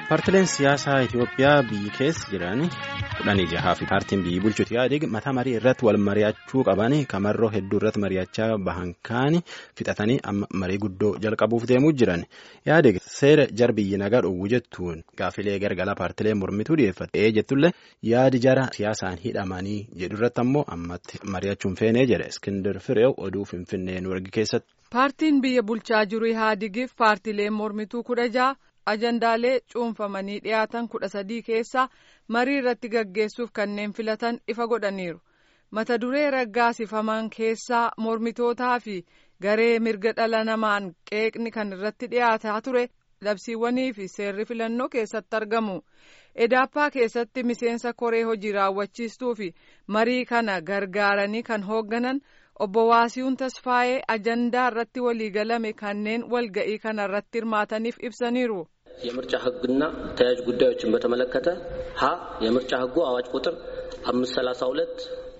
Paartileen siyaasaa Itoophiyaa biyyi keessa jiran kudhanii jahaa fi paartiin biyyi bulchuuti yaadeg mataa marii irratti wal mari'achuu qaban kamarroo hedduu irratti mari'achaa bahan kaani fixatanii amma marii guddoo jalqabuuf deemuu jiran yaadeg seera jar biyyi nagaa dhowwu jettuun gaafilee gargalaa paartilee mormituu dhiyeeffatee jettullee yaadi jara siyaasaan hidhamanii jedhu irratti ammoo ammatti mari'achuun feenee jedhe Iskindir Fireew oduu Finfinnee Nuurgi keessatti. Paartiin biyya bulchaa jiru Ihaadegiif paartileen mormituu kudha jaha ajandaalee cuunfamanii dhiyaatan kudha sadii keessaa marii irratti gaggeessuuf kanneen filatan ifa godhaniiru. Mata duree raggaasifaman keessaa mormitootaa fi garee mirga dhala namaan qeeqni kan irratti dhiyaataa ture labsiiwwanii fi seerri filannoo keessatti argamu. Edaappaa keessatti miseensa koree hojii raawwachiistuu fi marii kana gargaaranii kan hoogganan obbo Waasiyuun Tasfaayee ajandaa irratti waliigalame kanneen walga'ii kana irratti hirmaataniif ibsaniiru. የምርጫ ሕግና ተያያዥ ጉዳዮችን በተመለከተ ሀ የምርጫ ሕጉ አዋጅ ቁጥር አምስት ሰላሳ ሁለት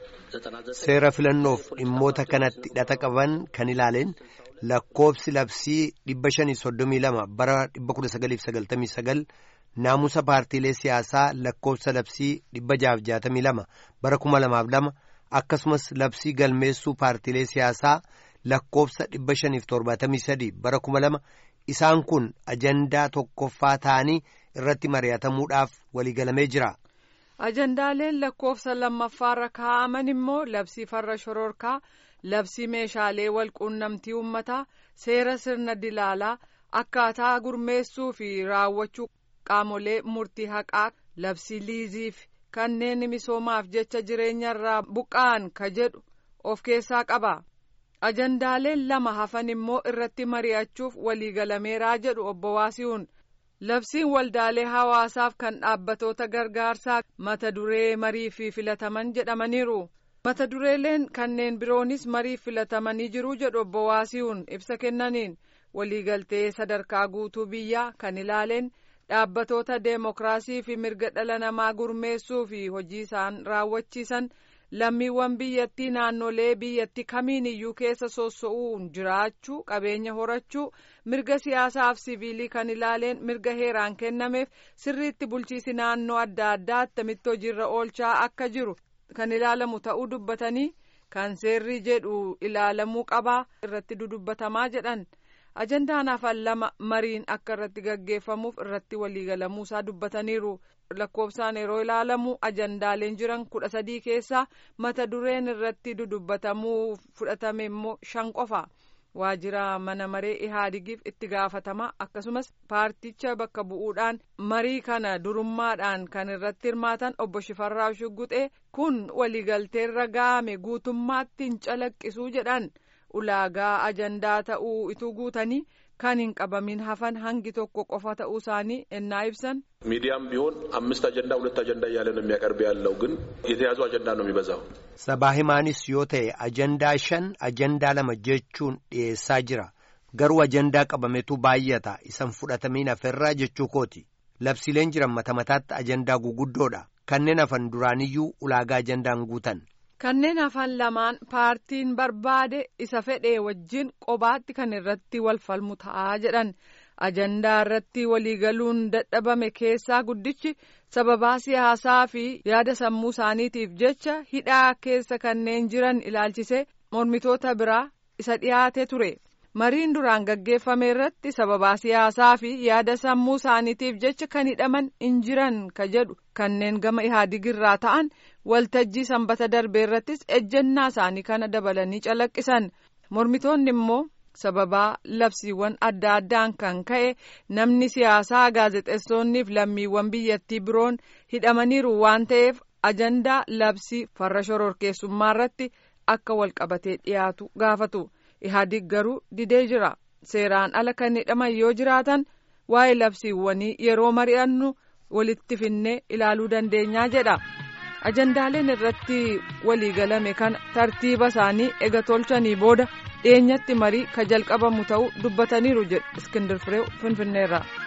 seera filannoof dhimmoota kanatti hidhata qaban kan ilaaleen lakkoofsi labsii dhibba shanii soddomii lama bara dhibba kudha sagaliif sagaltamii sagal naamusa paartiilee siyaasaa lakkoofsa labsii dhibba jaaf jaatamii lama bara kuma lamaaf lama akkasumas labsii galmeessuu paartiilee siyaasaa lakkoofsa dhibba shaniif torbaatamii sadii bara kuma lama isaan kun ajandaa tokkoffaa ta'anii irratti mari'atamuudhaaf waliigalamee jira. ajandaaleen lakkoofsa lammaffaarra kaa'aman immoo labsii farra shororkaa labsii meeshaalee walquunnamtii uummataa seera sirna dilaalaa akkaataa gurmeessuu fi raawwachuu qaamolee murtii haqaa labsii liiziif kanneen misoomaaf jecha jireenyarraa buqqa'an ka jedhu of keessaa qaba. ajandaaleen lama hafan immoo irratti mari'achuuf waliigalameeraa jedhu obbo Waasiyuun. labsiin waldaalee hawaasaaf kan dhaabbatoota gargaarsaa mata duree marii fi filataman jedhamaniiru mata dureeleen kanneen biroonis marii filatamanii jiru jedhu obbo Waasiyuun ibsa kennaniin waliigaltee sadarkaa guutuu biyyaa kan ilaaleen dhaabbatoota deemokiraasii fi mirga dhala namaa gurmeessuu fi hojii isaan raawwachiisan lammiiwwan biyyattii naannolee biyyattii kamiin iyyuu keessa soosso'uun jiraachuu qabeenya horachuu mirga siyaasaaf siviilii kan ilaaleen mirga heeraan kennameef sirriitti bulchiisi naannoo adda addaa attamitti hojiirra oolchaa akka jiru kan ilaalamu ta'uu dubbatanii kan seerri jedhu ilaalamuu qabaa irratti dudubbatamaa jedhan ajandaan hafan lama mariin akka irratti gaggeeffamuuf irratti waliigalamuusaa dubbataniiru. lakkoofsaan yeroo ilaalamu ajandaaleen jiran kudha sadii keessaa mata dureen irratti dudubbatamuu fudhatame immoo shan qofa waajjira mana maree ihaadigiif itti gaafatama akkasumas paarticha bakka bu'uudhaan marii kana durummaadhaan kan irratti hirmaatan obbo Shifarraa Shugguxee kun waliigalteerra ga'ame guutummaatti hin calaqqisuu jedhan ulaagaa ajandaa ta'uu ituu guutanii. kan hin qabamin hafan hangi tokko qofa ta'uu isaanii ennaa ibsan ሚዲያም ቢሆን አምስት አጀንዳ ሁለት አጀንዳ እያለ ነው የሚያቀርብ ያለው ግን የተያዙ አጀንዳ ነው የሚበዛው sabaa himaanis yoo ta'e ajandaa shan ajandaa lama jechuun dhiyeessaa jira garuu ajandaa qabametu baay'ata isan fudhatamiin hafeerraa jechuu kooti labsiileen jiran mata mataatti ajandaa guguddoodha kanneen hafan duraaniyyuu ulaagaa ajandaan guutan kanneen hafan lamaan paartiin barbaade isa fedhee wajjin qobaatti kan irratti wal falmu ta'aa jedhan ajandaa irratti waliigaluun dadhabame keessaa guddichi sababaa siyaasaa fi yaada sammuu isaaniitiif jecha hidhaa keessa kanneen jiran ilaalchisee mormitoota biraa isa dhiyaate ture mariin duraan gaggeeffame irratti sababaa siyaasaa fi yaada sammuu isaaniitiif jecha kan hidhaman hin jiran ka jedhu kanneen gama ihaadigirraa ta'an waltajjii sanbata darbee irrattis ejjennaa isaanii kana dabalanii calaqqisan mormitoonni immoo sababaa labsiiwwan adda addaan kan ka'e namni siyaasaa gaazexeessonniif lammiiwwan biyyattii biroon hidhamaniiru waan ta'eef ajandaa labsii farra shororkeessummaa irratti akka walqabatee dhiyaatu gaafatu ihaadig garuu didee jira seeraan ala kan hidhaman yoo jiraatan waa'ee labsiiwwanii yeroo mari'annu walitti finnee ilaaluu dandeenyaa jedha. ajandaaleen irratti waliigalame kana tartiiba isaanii ega tolchanii booda dhiyeenyatti marii ka jalqabamu ta'uu dubbataniiru jedhu iskindir fireew finfinneerraa.